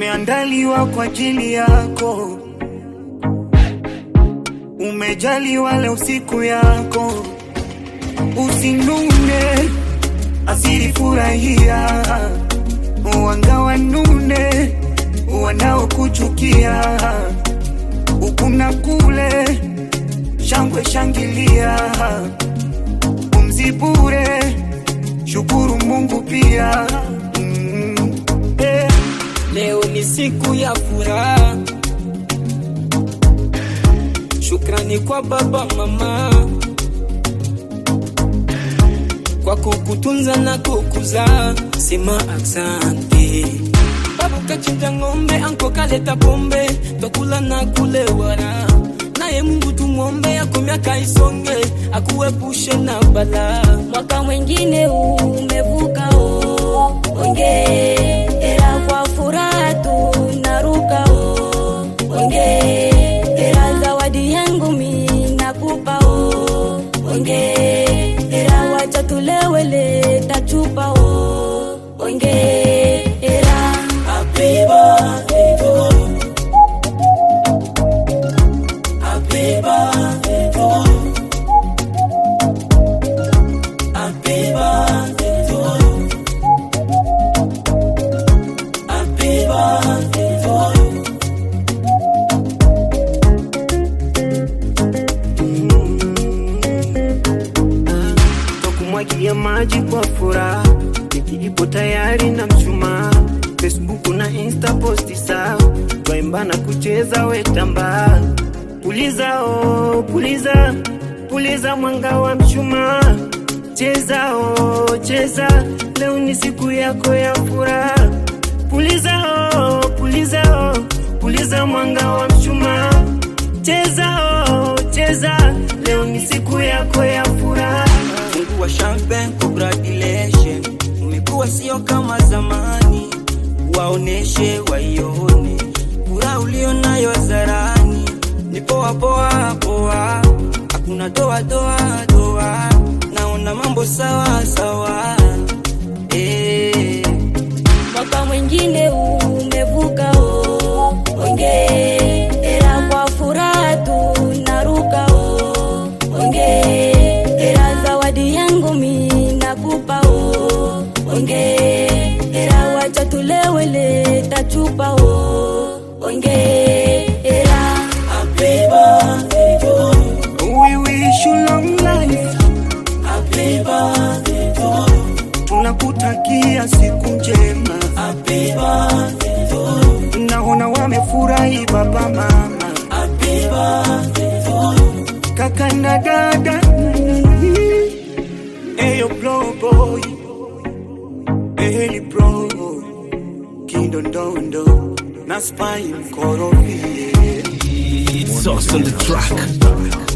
imeandaliwa kwa ajili yako. Umejaliwa leo siku yako, usinune, asiri furahia, wangawa nune wanaokuchukia, ukuna kule shangwe shangilia, pumzi bure, shukuru Mungu pia mm, eh. Leo ni siku ya furaha, shukrani kwa baba mama kwa kukutunza na kukuza, sema asante. Babu kachinja ng'ombe, anko kaleta pombe, twakula na kulewara. Naye Mungu tumwombe, ako miaka isonge, akuepushe na balaa. mwaka mwingine umevuka o ongera kwa furaha tunaruka o ongera zawadi yangu mi nakupa o ongera wacha tulewele tachupa o ongera Happy birthday to you. Happy birthday to you. Happy birthday to you. Happy birthday to you. kumwagia maji kwa furaha, keki ipo tayari na mshumaa, Facebook na Insta posti sawa, twaimba na kucheza wetamba, puliza oh, puliza puliza mwanga wa mshumaa, cheza oh, cheza, leo ni siku yako ya furaha, puliza oh, puliza oh, puliza mwanga wa mshumaa, cheza oh, cheza, leo ni siku yako ya furaha. Mungu wa champagne, congratulations. Umekuwa sio kama zamani, waoneshe waione furaha ulio nayo zarani. Ni poa poa poa, hakuna doa doa doa, naona mambo sawa sawa eh. mwaka mwingine umevuka o ongera kwa furaha tunaruka o ongera zawadi yangu mi nakupa o ongera wacha tulewele tachupa o ongera Happy birthday to you, We wish you long life, happy birthday to you, tunakutakia siku njema. happy birthday to you, Naona wamefurahi baba mama, happy birthday to you. kaka na dada. Eyo blow boy, Eli bro, kindondondo na spy mkorofie. It's us on the track.